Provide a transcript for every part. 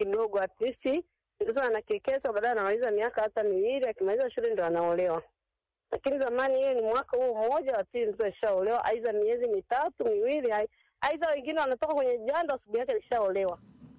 kidogo, at least mtoto anakekeza, baadaye anamaliza miaka hata miwili, akimaliza shule ndo anaolewa. Lakini zamani hiyo ni mwaka huu mmoja wa pili mtoto alishaolewa, aidha miezi mitatu miwili, ai- aidha wengine wanatoka kwenye jando asubuhi yake alishaolewa.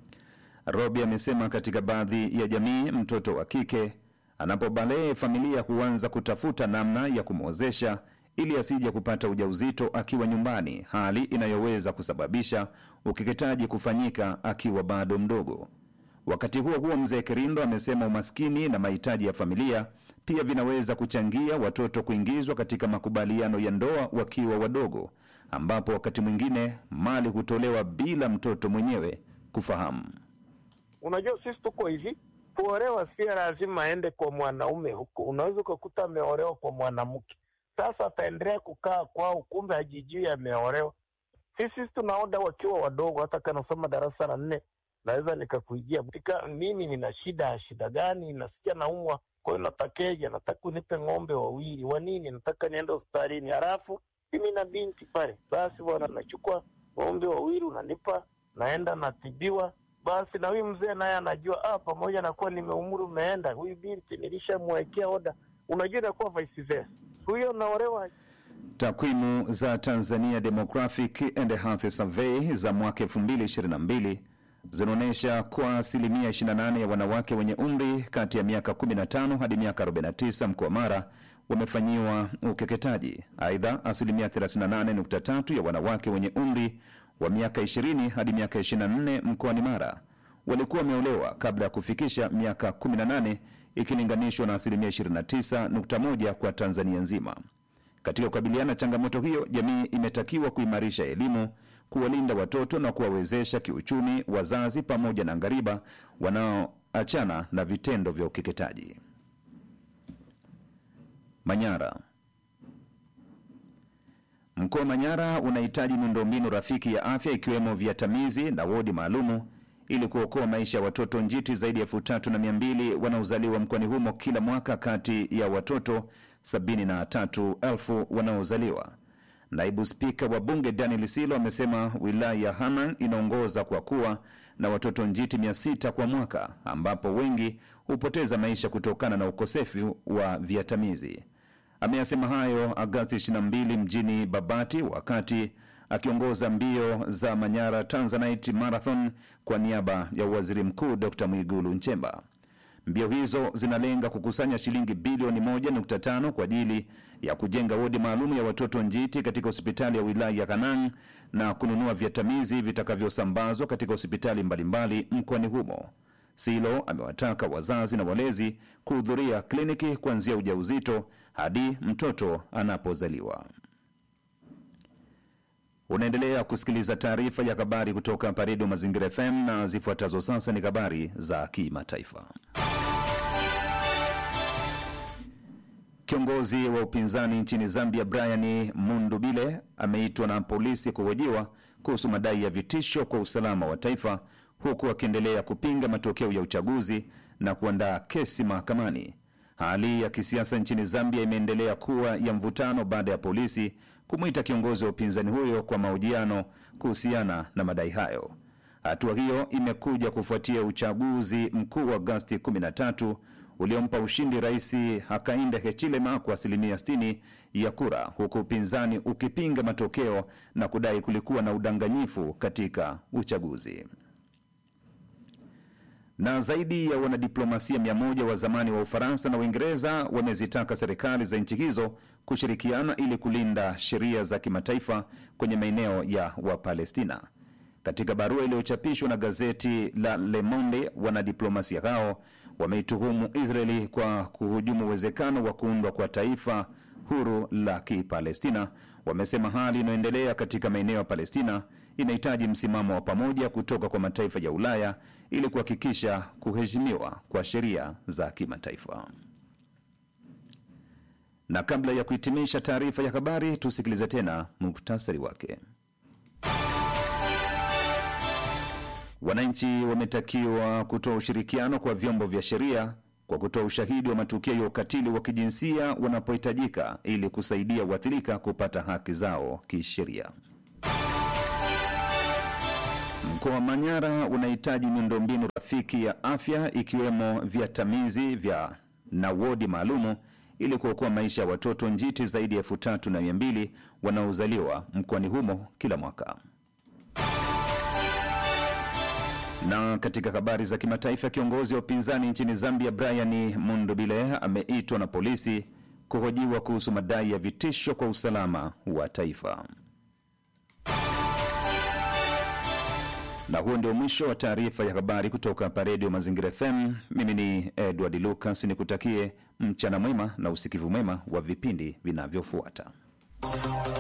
Robi amesema katika baadhi ya jamii mtoto wa kike anapobalee, familia huanza kutafuta namna ya kumwozesha ili asije kupata ujauzito akiwa nyumbani, hali inayoweza kusababisha ukeketaji kufanyika akiwa bado mdogo. Wakati huo huo, mzee Kirindo amesema umaskini na mahitaji ya familia pia vinaweza kuchangia watoto kuingizwa katika makubaliano ya ndoa wakiwa wadogo, ambapo wakati mwingine mali hutolewa bila mtoto mwenyewe kufahamu. Unajua, sisi tuko hivi, kuolewa si lazima aende kwa mwanaume huko. Unaweza ukakuta ameolewa kwa mwanamke, sasa ataendelea kukaa kwao, kumbe hajijui ameolewa. Sisi sisi tunaoda wakiwa wadogo, hata kanasoma darasa la nne, naweza nikakuijia tika, mimi nina shida ya shida gani? Nasikia naumwa, kwa hiyo natakeja, nataka unipe ng'ombe wawili wa nini, nataka niende hospitalini, halafu mimi na binti pale, basi bwana, nachukua ng'ombe wawili unanipa, naenda natibiwa basi na huyu mzee naye anajua ah, pamoja na kuwa nimeumri umeenda, huyu binti nilishamwekea oda. Unajua inakuwa vice versa, huyo naolewa Takwimu za Tanzania Demographic and Health Survey za mwaka 2022 zinaonyesha kwa asilimia 28 ya wanawake wenye umri kati ya miaka 15 hadi miaka 49 mkoa wa Mara wamefanyiwa ukeketaji. Aidha, asilimia 38.3 ya wanawake wenye umri wa miaka 20 hadi miaka 24 mkoani Mara walikuwa wameolewa kabla ya kufikisha miaka 18 ikilinganishwa na asilimia 29.1 kwa Tanzania nzima. Katika kukabiliana na changamoto hiyo, jamii imetakiwa kuimarisha elimu, kuwalinda watoto na kuwawezesha kiuchumi wazazi pamoja na ngariba wanaoachana na vitendo vya ukeketaji. Manyara. Mkoa wa Manyara unahitaji miundombinu rafiki ya afya ikiwemo viatamizi na wodi maalumu ili kuokoa maisha ya watoto njiti zaidi ya elfu tatu na mia mbili wanaozaliwa mkoani humo kila mwaka kati ya watoto sabini na tatu elfu wanaozaliwa. Naibu Spika wa Bunge Daniel Silo amesema wilaya ya Hanang inaongoza kwa kuwa na watoto njiti mia sita kwa mwaka, ambapo wengi hupoteza maisha kutokana na ukosefu wa viatamizi. Ameyasema hayo Agasti 22 mjini Babati wakati akiongoza mbio za Manyara Tanzanite Marathon kwa niaba ya Waziri Mkuu Dr. Mwigulu Nchemba. Mbio hizo zinalenga kukusanya shilingi bilioni 1.5 kwa ajili ya kujenga wodi maalum ya watoto njiti katika hospitali ya wilaya ya Kanang na kununua viatamizi vitakavyosambazwa katika hospitali mbalimbali mkoani humo. Silo amewataka wazazi na walezi kuhudhuria kliniki kuanzia ujauzito hadi mtoto anapozaliwa. Unaendelea kusikiliza taarifa ya habari kutoka hapa Redio Mazingira FM na zifuatazo sasa ni habari za kimataifa. Kiongozi wa upinzani nchini Zambia Brian Mundubile ameitwa na polisi kuhojiwa kuhusu madai ya vitisho kwa usalama wa taifa huku akiendelea kupinga matokeo ya uchaguzi na kuandaa kesi mahakamani. Hali ya kisiasa nchini Zambia imeendelea kuwa ya mvutano baada ya polisi kumwita kiongozi wa upinzani huyo kwa mahojiano kuhusiana na madai hayo. Hatua hiyo imekuja kufuatia uchaguzi mkuu wa Agosti 13 uliompa ushindi Rais Hakainde Hichilema kwa asilimia 60 ya kura, huku upinzani ukipinga matokeo na kudai kulikuwa na udanganyifu katika uchaguzi na zaidi ya wanadiplomasia mia moja wa zamani wa Ufaransa na Uingereza wamezitaka serikali za nchi hizo kushirikiana ili kulinda sheria za kimataifa kwenye maeneo ya Wapalestina. Katika barua iliyochapishwa na gazeti la Le Monde, wanadiplomasia hao wameituhumu Israeli kwa kuhujumu uwezekano wa kuundwa kwa taifa huru la Kipalestina. Wamesema hali inayoendelea katika maeneo ya Palestina inahitaji msimamo wa pamoja kutoka kwa mataifa ya Ulaya ili kuhakikisha kuheshimiwa kwa sheria za kimataifa. Na kabla ya kuhitimisha taarifa ya habari, tusikilize tena muktasari wake. Wananchi wametakiwa kutoa ushirikiano kwa vyombo vya sheria kwa kutoa ushahidi wa matukio ya ukatili wa kijinsia wanapohitajika ili kusaidia waathirika kupata haki zao kisheria. Mkoa wa Manyara unahitaji miundombinu rafiki ya afya ikiwemo viatamizi vya na wodi maalumu ili kuokoa maisha ya watoto njiti zaidi ya elfu tatu na mia mbili wanaozaliwa mkoani humo kila mwaka. Na katika habari za kimataifa, kiongozi wa upinzani nchini Zambia Brian Mundubile ameitwa na polisi kuhojiwa kuhusu madai ya vitisho kwa usalama wa taifa. Na huo ndio mwisho wa taarifa ya habari kutoka hapa Redio Mazingira FM. Mimi ni Edward Lucas, nikutakie mchana mwema na usikivu mwema wa vipindi vinavyofuata.